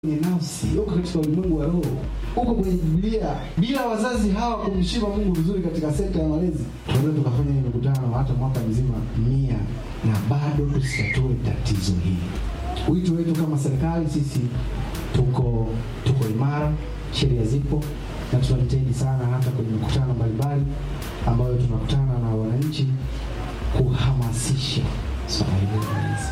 kwenye nafsi, uko katika ulimwengu wa roho, uko kwenye Biblia. Bila wazazi hawa kumshima Mungu vizuri katika sekta ya malezi, tunaweza tukafanya hii mikutano hata mwaka mzima mia na bado tusitatue tatizo hili. Wito wetu kama serikali, sisi tuko tuko imara, sheria zipo na tunajitahidi sana hata kwenye mikutano mbalimbali ambayo tunakutana na wananchi kuhamasisha swala hili la malezi.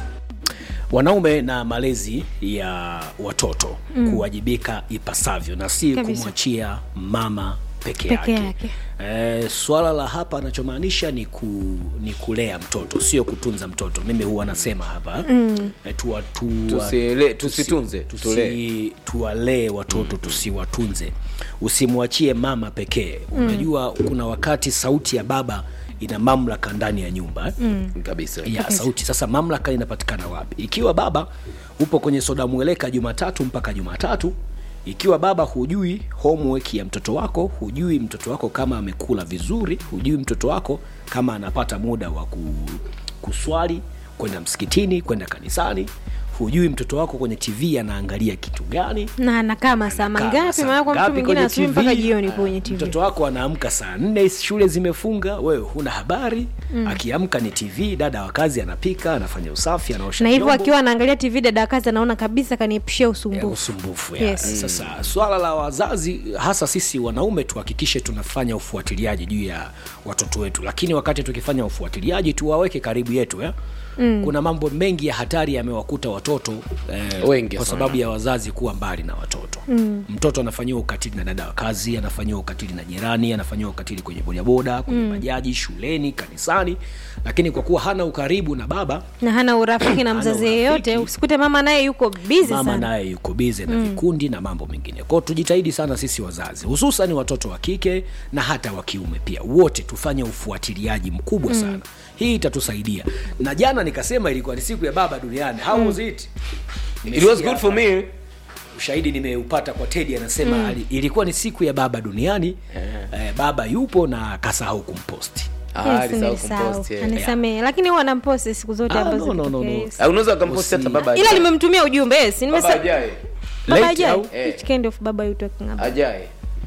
wanaume na malezi ya watoto mm. kuwajibika ipasavyo na si Kabisa. kumwachia mama peke Peke yake, yake. E, swala la hapa anachomaanisha ni, ku, ni kulea mtoto sio kutunza mtoto mimi huwa nasema hapa mm. e, tuwa, tuwa, Tusile- tusitunze, tusi, tulee. tuwalee watoto tusiwatunze usimwachie mama pekee unajua kuna wakati sauti ya baba ina mamlaka ndani ya nyumba eh? mm. kabisa ya sauti sasa mamlaka inapatikana wapi ikiwa baba upo kwenye soda mweleka jumatatu mpaka jumatatu ikiwa baba hujui homework ya mtoto wako hujui mtoto wako kama amekula vizuri hujui mtoto wako kama anapata muda wa ku, kuswali kwenda msikitini kwenda kanisani hujui mtoto wako kwenye tv anaangalia kitu gani na anakaa masaa Anakaa mangapi masaa maana kwa mtu ngapi mwingine kwenye asubuhi TV? mpaka jioni Ah, kwenye tv mtoto wako anaamka saa nne shule zimefunga wewe huna habari mm. akiamka ni tv dada wa kazi anapika anafanya usafi anaosha na hivyo vyombo. akiwa anaangalia tv dada wa kazi anaona kabisa kaniepushia Ya, usumbufu usumbufu ya. Yes. sasa swala la wazazi hasa sisi wanaume tuhakikishe tunafanya ufuatiliaji juu ya watoto wetu lakini wakati tukifanya ufuatiliaji tuwaweke karibu yetu eh? Mm. kuna mambo mengi ya hatari yamewakuta watoto eh, Wengi kwa sana. sababu ya wazazi kuwa mbali na watoto mm. mtoto anafanyiwa ukatili na dada wa kazi anafanyiwa ukatili na jirani anafanyiwa ukatili kwenye bodaboda kwenye mm. bajaji shuleni kanisani lakini kwa kuwa hana ukaribu na baba na hana urafiki na Hana mzazi urafiki. yeyote usikute mama naye yuko bizi mama sana naye yuko bize na vikundi na mambo mengine kwao tujitahidi sana sisi wazazi hususan watoto wa kike na hata wa kiume pia wote tufanye ufuatiliaji mkubwa sana hii itatusaidia na jana nikasema ilikuwa ni siku ya baba duniani how was it it was good for me ushahidi nimeupata kwa tedi anasema mm. ilikuwa ni siku ya baba duniani eh, baba yupo na kasahau kumposti Ah, Yes, alisahau nilisahau. kumpost, yeah. anisamehe lakini huwa namposti siku zote Ah, ambazo no, no, no, zikitokea, no. yes. Ah, unaweza ukamposti hata baba ila ajaye. nimemtumia ujumbe yes Baba nimesa ajaye baba Late ajaye au? Eh. which kind of baba you talking about ajaye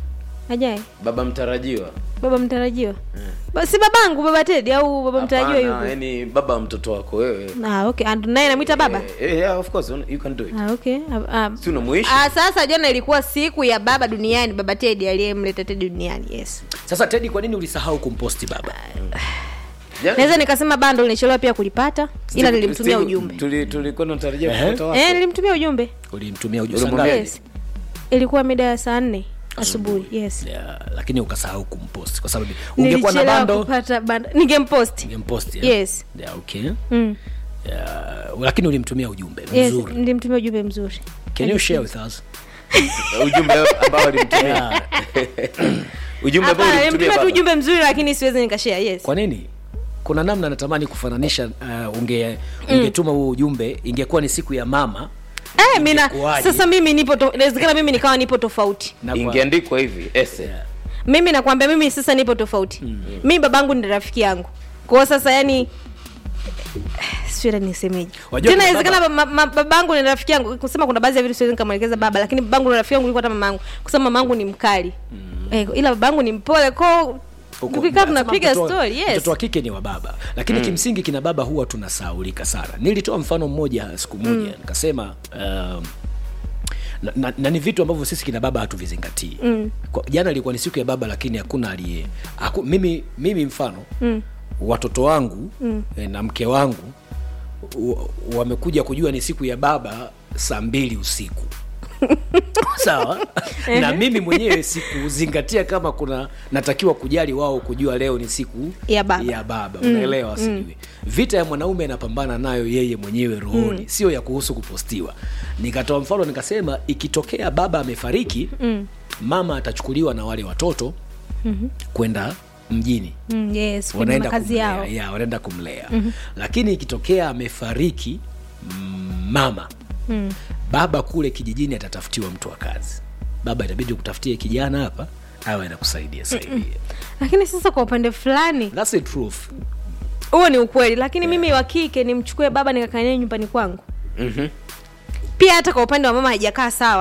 ajaye baba mtarajiwa baba mtarajiwa Ba- si babangu baba tedi au baba mtarajiwa Hapana, yupo yani baba wa mtoto wako wewe ah okay and naye namwita baba Eh, eh, yeah, of course you can do it ah okay ah, ah. si unamuishi Ah, sasa jana ilikuwa siku ya baba duniani baba tedi aliyemleta tedi duniani yes sasa tedi kwa nini ulisahau kumposti baba Jana- naweza nikasema bando nilichelewa pia kulipata ila Siku- nilimtumia siku- ujumbe tuli- tulikuwa tunatarajia Ehe. mtoto wako eh nilimtumia ujumbe ulimtumia ujumbe Ulimwambia sangapi? yes ilikuwa mida ya saa nne asubuhi yes yeah, lakini ukasahau kumpost kwa sababu ungekuwa na nilichelewa bando kupata bando ningempost ungempost yeah? yes yeah, okay mm. yeah, lakini ulimtumia ujumbe yes mzuri nilimtumia ujumbe mzuri can you share with us ujumbe ambao alimtumia yeah. ujumbe ambao hapana ulimtumia nilimtumia tu baba ujumbe mzuri lakini siwezi nikashare yes kwa nini kuna namna natamani kufananisha uh, unge ungetuma huo ujumbe ingekuwa ni siku ya mama eh mina Ingekuwaje? sasa mimi nipo to- inawezekana mimi nikawa nipo tofauti na kwa- ingeandikwa hivi ese Yeah. mimi nakwambia mimi sasa nipo tofauti mm. mimi babangu ni rafiki yangu kwao sasa yani siweza nisemeje Wajua tena kuna inawezekana ba- ma- babangu ni rafiki yangu kusema kuna baadhi ya vitu siwezi nikamwelekeza baba lakini babangu ni rafiki yangu kuliko hata mamangu kusema mamangu ni mkali mm. eh, ila babangu ni mpole kwao Huko- tukikaa nasema tunapiga mtoto wa- story yes mtoto wa kike ni wa baba lakini mm. kimsingi kina baba huwa tunasaulika sana nilitoa mfano mmoja siku moja mm. nikasema um, na, na, na ni vitu ambavyo sisi kina baba hatuvizingatii mm. jana ilikuwa ni siku ya baba lakini hakuna aliye haku, mimi, mimi mfano mm. watoto wangu mm. eh, na mke wangu wa- wamekuja kujua ni siku ya baba saa mbili usiku sawa na mimi mwenyewe sikuzingatia kama kuna natakiwa kujali wao kujua leo ni siku Ya baba. ya baba unaelewa sijui vita ya mwanaume anapambana nayo yeye mwenyewe rohoni sio ya kuhusu kupostiwa nikatoa mfano nikasema ikitokea baba amefariki mama atachukuliwa na wale watoto kwenda mjini mm, yes kwenye wanaenda makazi kumlea, yao ya, wanaenda kumlea mm-hmm. lakini ikitokea amefariki mm, mama mm. baba kule kijijini atatafutiwa mtu wa kazi baba itabidi kutafutie kijana hapa awe anakusaidia saidia lakini sasa kwa upande fulani That's the truth huo ni ukweli lakini mimi wa kike nimchukue baba nikakanae nyumbani kwangu pia hata kwa upande wa mama haijakaa sawa